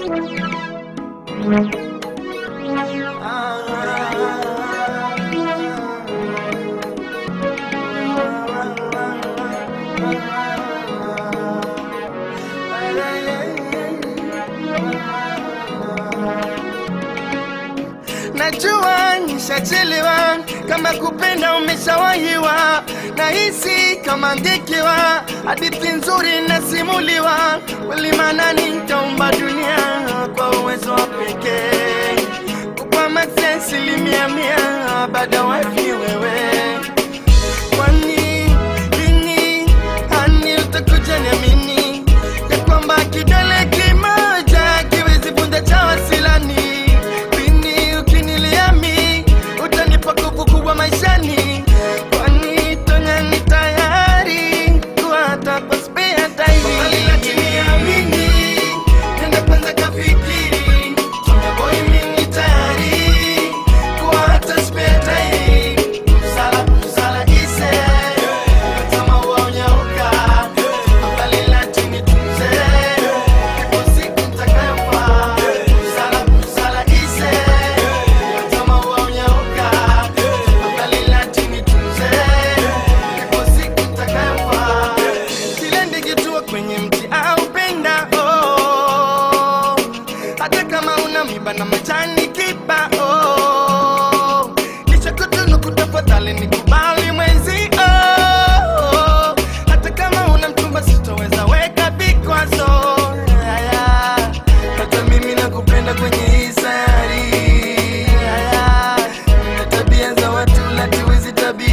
Najua nishachelewa, kama kupenda umeshawahiwa, nahisi kama ngekewa, hadithi nzuri nasimuliwa, kweli maanani nitaumba dunia kwa uwezo wa pekee, kupa maksi asilimia mia, baada wapi wewe kwani lini hani utakuja niamini ya kwamba kidole kimoja kiwezi vunja cha wasilani lini ukiniliami utanipa nguvu kubwa maishani kwani tonya ni tayari kuhata kwa spea tairi lakini amini nenda kwanza kafikiri tonya boy mimi tayari kuhata spea tairi Sala, sala ise kama uonyauka mbali latini tunze ipo siku nitakayofa Sala, sala ise kama uonyauka mbali latini tunze ipo siku nitakayofa kile ndikitua kwenye mti au penda oh. hata kama una miba na majani kibao nichakutunu kutafadhali nikubali mwenzi oh. hata kama una mchumba sitoweza weka vikwazo Haya. hata mimi nakupenda kwenye hii sayari Haya. na tabia za watu latiwezi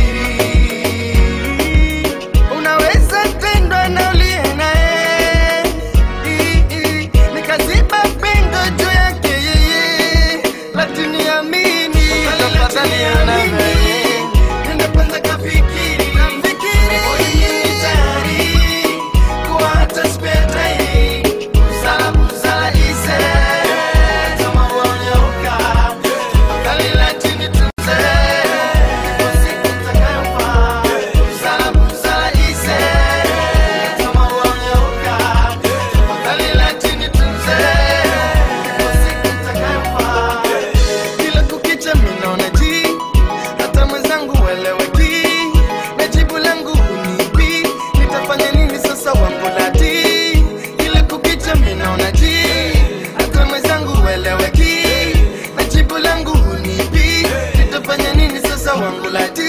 tabiri unaweza tendwa na uliye naye I- i- nikaziba pengo juu yake yeye lakini amini tafadhali amini nenda kwanza kafikiri kafikiri tayari kuwa hata spare time busara busara ise kama uonyauka tafadhali lakini tunze siku itakayofaa busara busara ise kama uonyauka tafadhali lakini tunze siku itakayofaa kila kukicha minaona ji hata mwenzangu ueleweki na jibu langu unipi nitafanya nini sasa wangu lati kila kukicha minaona ji hata mwenzangu ueleweki na jibu langu unipi nitafanya nini sasa wangu lati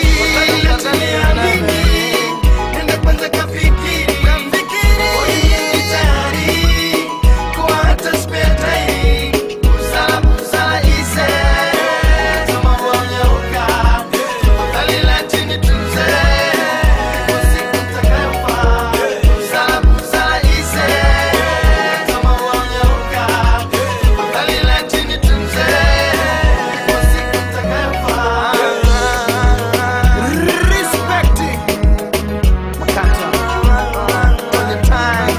Nenda kwanza kafikiri, kafikiri. Tayari kuwa hata spare time. Busara, busara ise. Kama uonyauka, tafadhali lakini tunze. Siku itakayofaa. Busara, busara ise. Kama uonyauka, tafadhali lakini tunze. Siku itakayofaa. Respect. Makata. On the time.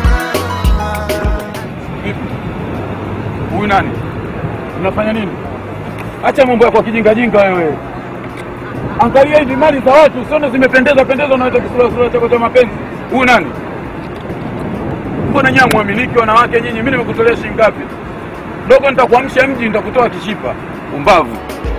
Huyu nani? Unafanya nini? Acha mambo yako ya kijingajinga wewe. Angalia hizi mali za watu, usione zimependeza pendeza, unaweza kisura sura chako cha mapenzi. Huyu nani? Mbona nyinyi mwamiliki wanawake nyinyi? Mimi nimekutolea shilingi ngapi? Dogo, nitakuamsha mji, nitakutoa kishipa. Umbavu.